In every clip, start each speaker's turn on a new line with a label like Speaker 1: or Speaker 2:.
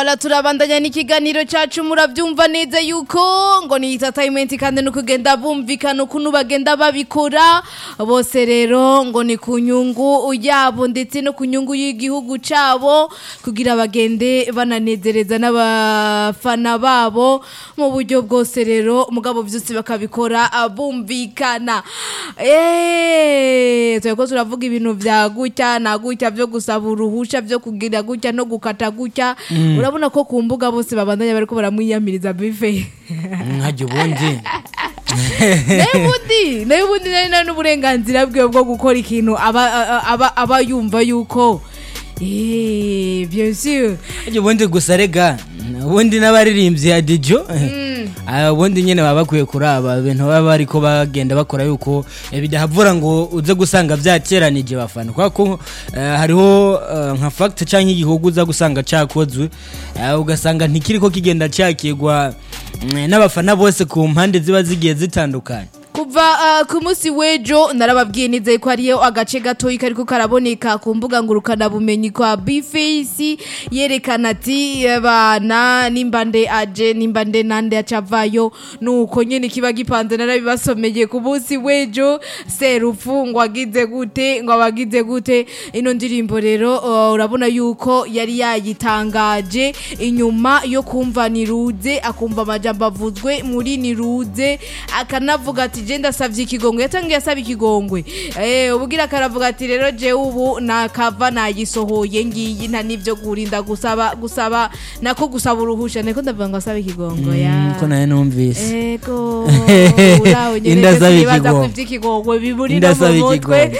Speaker 1: Ala turabandanya n'ikiganiro cacu muravyumva neza yuko ngo ni entertainment kandi no kugenda bumvikana ukuntu bagenda babikora bose rero ngo ni ku nyungu yabo ndetse no ku nyungu y'igihugu cabo kugira bagende bananezereza n'abafana babo mu buryo bwose rero mugabo vyose bakabikora bumvikana eh tureko turavuga ibintu vya gutya na gutya vyo gusaba uruhusha vyo kugira gutya no gukata gutya urabona ko ku mbuga bose babandanya bariko baramwiyamiriza bife
Speaker 2: nkajya ubundi
Speaker 1: nayo ubundi nayo ubundi nari nari n'uburenganzira bwiwe bwo gukora ikintu aba aba aba yumva yuko eh bien sûr
Speaker 2: nkajya ubundi gusa rega ubundi n'abaririmbyi ya dijo Ah, ubundi nyine baba bakwiye kuraba ibintu baba bariko bagenda bakora yuko eh, bidahavura ngo uze gusanga vyateranije bafana kubera ko eh, hariho eh, nka fact canke igihugu uza gusanga cakozwe eh, ugasanga ntikiriko kigenda cakirwa mm, n'abafana bose ku mpande ziba zigiye zitandukanye
Speaker 1: kuva uh, ku munsi w'ejo narababwiye nizeye ko hariyo agace gatoyi kariko karaboneka ku mbuga ngurukana bumenyi kwa bface yerekana ati bana nimbande aje nimbande nande acavayo nuko nyene kiba gipanze narabibasomeye ku munsi w'ejo serufu ngo agize gute ngo abagize gute ino ndirimbo rero uh, urabona yuko yari yayitangaje inyuma yo kumva niruze akumva amajambo avuzwe muri niruze akanavuga ati je ndasavye ikigongwe yatangiye asaba ikigongwe eh ubugira karavuga ati rero je ubu nakava nayisohoye ngiyi nta nivyo kurinda gusaba gusaba nako gusaba uruhusha niko ndavuga ngo asaba ikigongwe ya
Speaker 2: ko nayo numvise
Speaker 1: ego urawe nyene
Speaker 2: Inda
Speaker 1: ndetse
Speaker 2: asaba
Speaker 1: nibaza ko
Speaker 2: ikigongwe.
Speaker 1: ivy'ikigongwe biburi
Speaker 2: Inda
Speaker 1: no mu
Speaker 2: asaba
Speaker 1: mutwe
Speaker 2: ikigongwe.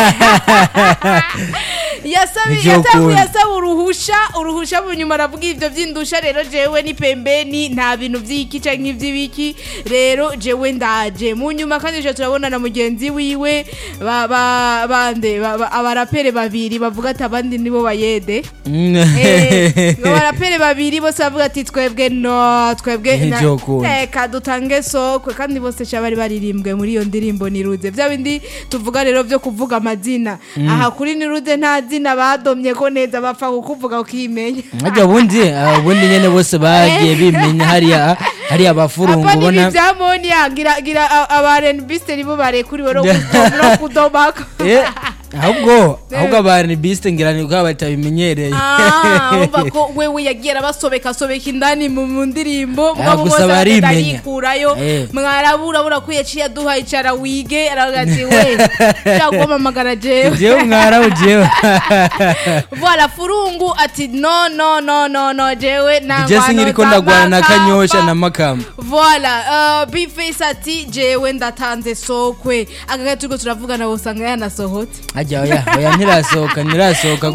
Speaker 1: yasabi
Speaker 2: Ivyo
Speaker 1: yatanguye
Speaker 2: ukunda.
Speaker 1: asaba uruhusha uruhusha mu nyuma aravuga ivyo vy'indusha rero jewe ni pembeni nta bintu vy'iki canke ivy'ibiki rero jewe ndaje mu nyuma kandi je turabona na mugenzi wiwe ba- ba- bande ba- ba- abarapere babiri bavuga ati abandi nibo bayede Eh, ngo barapere babiri bose bavuga ati twebwe no twebwe na-
Speaker 2: Ivyo ukunda.
Speaker 1: reka dutange sokwe kandi bose ca bari baririmbwe muri iyo ndirimbo niruze vya bindi tuvuga rero vyo kuvuga amazina aha kuri niruze nta zina badomye ko neza bapfa kukuvuga ukimenya
Speaker 2: nkajya ubundi ah, ubundi nyine bose bagiye bimenya hariya hariya abafurungu
Speaker 1: apa nibi
Speaker 2: ubona
Speaker 1: vya moniya gira gira a- aba renbiste nibo barekuriwe no kudo- no kudomaka
Speaker 2: Eh, ahubwo ahubwo abantu bisite ngira ni ubwabo batabimenyereye
Speaker 1: Ah, umva ko wewe yagiye arabasobeka sobeka indani mu mu ndirimbo
Speaker 2: Ah,
Speaker 1: mugabo
Speaker 2: gusa
Speaker 1: bose bagenda
Speaker 2: barimenya.
Speaker 1: yikurayo
Speaker 2: Eh.
Speaker 1: mwarabura bura ko yaciye aduha icara wige aravuga ati we cyangwa mpamagara jewe
Speaker 2: jewe mwarabu jewe
Speaker 1: voilà furungu ati no no no no no jewe nta
Speaker 2: je
Speaker 1: ngwano
Speaker 2: sinkiriko ndagwana na
Speaker 1: z'amakamba.
Speaker 2: kanyosha na makamba
Speaker 1: Voilà, uh, Bface ati jewe ndatanze sokwe akagaye turiko turavugana usanga yanasohotse
Speaker 2: ajya oya oya ntirasohoka ntirasohoka